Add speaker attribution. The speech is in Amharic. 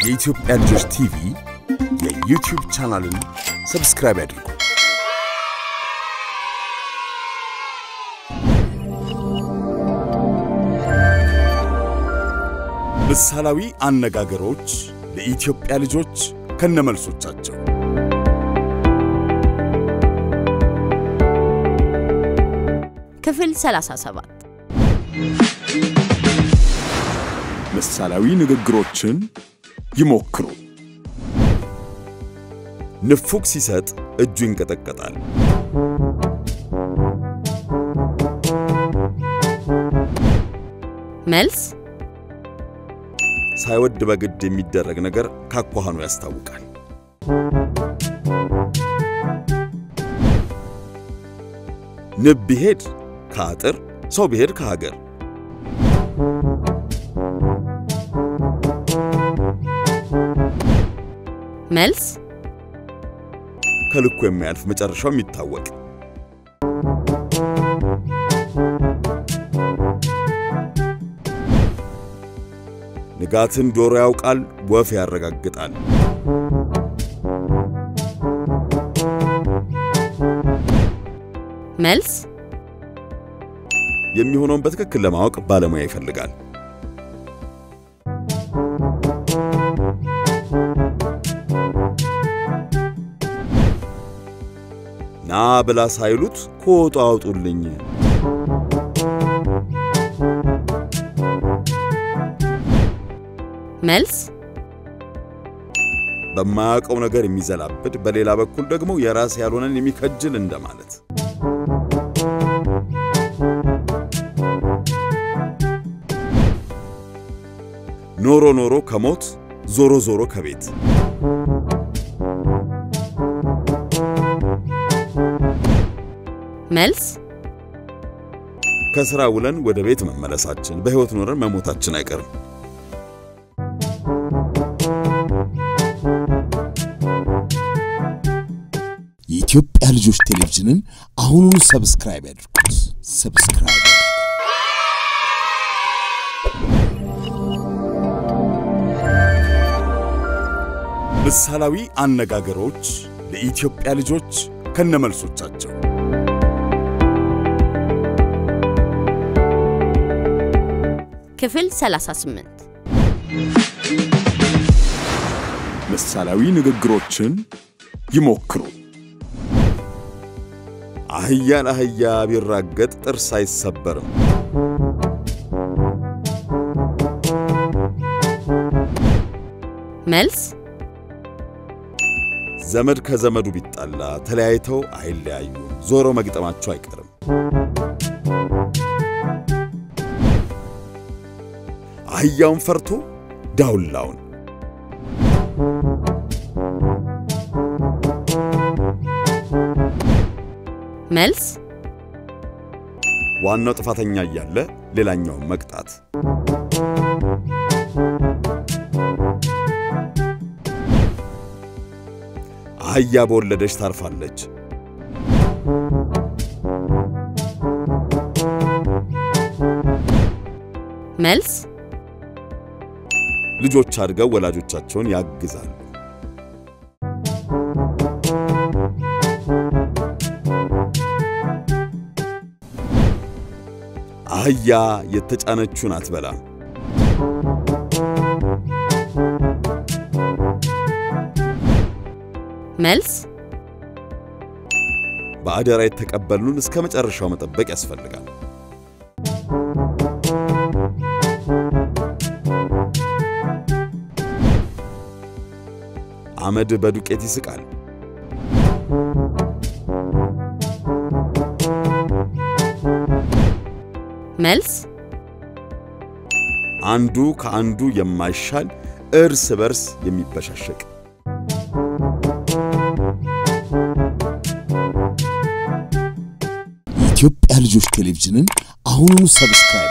Speaker 1: የኢትዮጵያ ልጆች ቲቪ የዩቲዩብ ቻናልን ሰብስክራይብ ያድርጉ። ምሳሌያዊ አነጋገሮች ለኢትዮጵያ ልጆች ከነመልሶቻቸው
Speaker 2: ክፍል 37
Speaker 1: ምሳሌያዊ ንግግሮችን ይሞክሩ። ንፉግ ሲሰጥ እጁ ይንቀጠቀጣል።
Speaker 2: መልስ
Speaker 1: ሳይወድ በግድ የሚደረግ ነገር ካኳኋኑ ያስታውቃል። ንብ ቢሄድ ከአጥር ሰው ቢሄድ ከሀገር
Speaker 2: መልስ
Speaker 1: ከልኩ የሚያልፍ መጨረሻው የሚታወቅ ንጋትን ዶሮ ያውቃል፣ ወፍ ያረጋግጣል።
Speaker 2: መልስ
Speaker 1: የሚሆነውን በትክክል ለማወቅ ባለሙያ ይፈልጋል። ና ብላ ሳይሉት ከወጡ አውጡልኝ።
Speaker 2: መልስ
Speaker 1: በማያውቀው ነገር የሚዘላብድ በሌላ በኩል ደግሞ የራስ ያልሆነን የሚከጅል እንደማለት። ኖሮ ኖሮ ከሞት ዞሮ ዞሮ ከቤት
Speaker 2: መልስ
Speaker 1: ከሥራ ውለን ወደ ቤት መመለሳችን በሕይወት ኖረን መሞታችን አይቀርም።
Speaker 3: የኢትዮጵያ ልጆች ቴሌቪዥንን አሁኑኑ ሰብስክራይብ ያድርጉት። ሰብስክራይብ ያድርጉ።
Speaker 1: ምሳሌያዊ አነጋገሮች ለኢትዮጵያ ልጆች ከነመልሶቻቸው
Speaker 2: ክፍል 38
Speaker 1: ምሳሌያዊ ንግግሮችን ይሞክሩ። አህያ ለአህያ ቢራገጥ ጥርስ አይሰበርም።
Speaker 2: መልስ
Speaker 1: ዘመድ ከዘመዱ ቢጣላ ተለያይተው አይለያዩም፣ ዞሮ መግጠማቸው አይቀርም። አህያውን ፈርቶ ዳውላውን
Speaker 2: መልስ
Speaker 1: ዋናው ጥፋተኛ እያለ ሌላኛውን መቅጣት። አህያ በወለደች ታርፋለች።
Speaker 2: መልስ
Speaker 1: ልጆች አድገው ወላጆቻቸውን ያግዛሉ። አህያ የተጫነችውን አትበላም።
Speaker 2: መልስ
Speaker 1: በአደራ የተቀበሉን እስከ መጨረሻው መጠበቅ ያስፈልጋል። አመድ በዱቄት ይስቃል።
Speaker 2: መልስ
Speaker 1: አንዱ ከአንዱ የማይሻል እርስ በርስ የሚበሻሸቅ
Speaker 3: የኢትዮጵያ ልጆች ቴሌቪዥንን አሁኑኑ ሰብስክራይብ